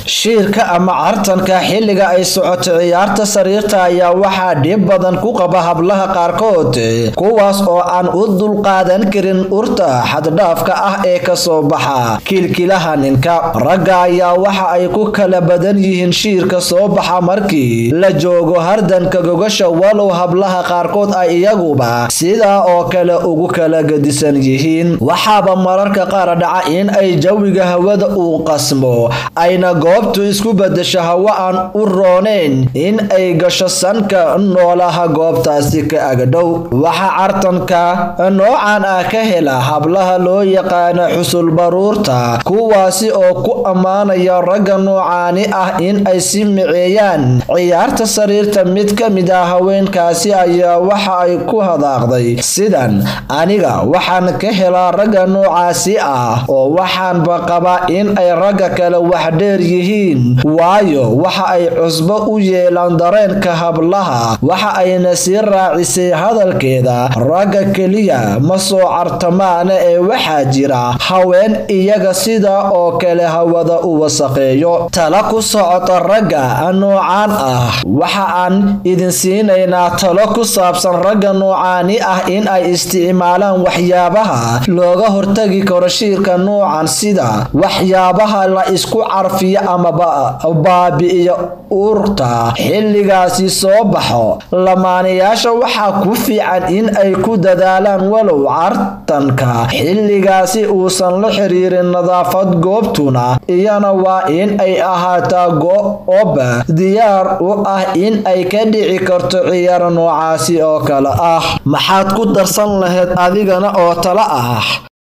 shiirka ama cartanka xilliga ay socoto ciyaarta sariirta ayaa waxaa dhib badan ku qaba hablaha qaarkood kuwaas oo aan u dulqaadan karin urta xaddhaafka ah ee kasoo baxa kilkilaha ninka ragga ayaa waxa ay ku kala badan yihiin shiirka soo baxa markii la joogo hardanka gogasha walow hablaha qaarkood ay iyaguba sidaa oo kale ugu kala gedisan yihiin waxaaba mararka qaar dhaca in ay jawiga hawada uu qasmo ayna goobtu isku bedesho hawo aan u rooneyn in ay gasho sanka noolaha goobtaasi ka agdhow waxaa cartanka noocan ah ka hela hablaha loo yaqaano xusul baruurta kuwaasi oo ku ammaanaya ragga noocaani ah in ay si miceeyaan ciyaarta sariirta mid ka mid ah haweenkaasi ayaa waxa ay ku hadaaqday sidan aniga waxaan ka helaa ragga noocaasi ah oo waxaanba qabaa in ay ragga kale wax dheer yihiin waayo waxa ay cusbo u yeelaan dareenka hablaha waxa ayna sii raacisay hadalkeeda ragga keliya ma soo cartamaana ee waxaa jira haween iyaga sidaa oo kale hawada u wasaqeeyo tala ku socota ragga noocaan ah waxa aan idin siinaynaa talo ku saabsan ragga noocaani ah in ay isticmaalaan waxyaabaha looga hortagi karo shiirka noocan sida waxyaabaha la isku carfiyo ama baabi'iyo urta xilligaasi soo baxo lamaanayaasha waxaa ku fiican in ay ku dadaalaan walow cartanka xilligaasi uusan la xiriirin nadaafad goobtuna iyana waa in ay ahaataa goob diyaar u ah in ay ka dhici karto ciyaar noocaasi oo kale ah maxaad ku darsan lahayd adigana oo tala ah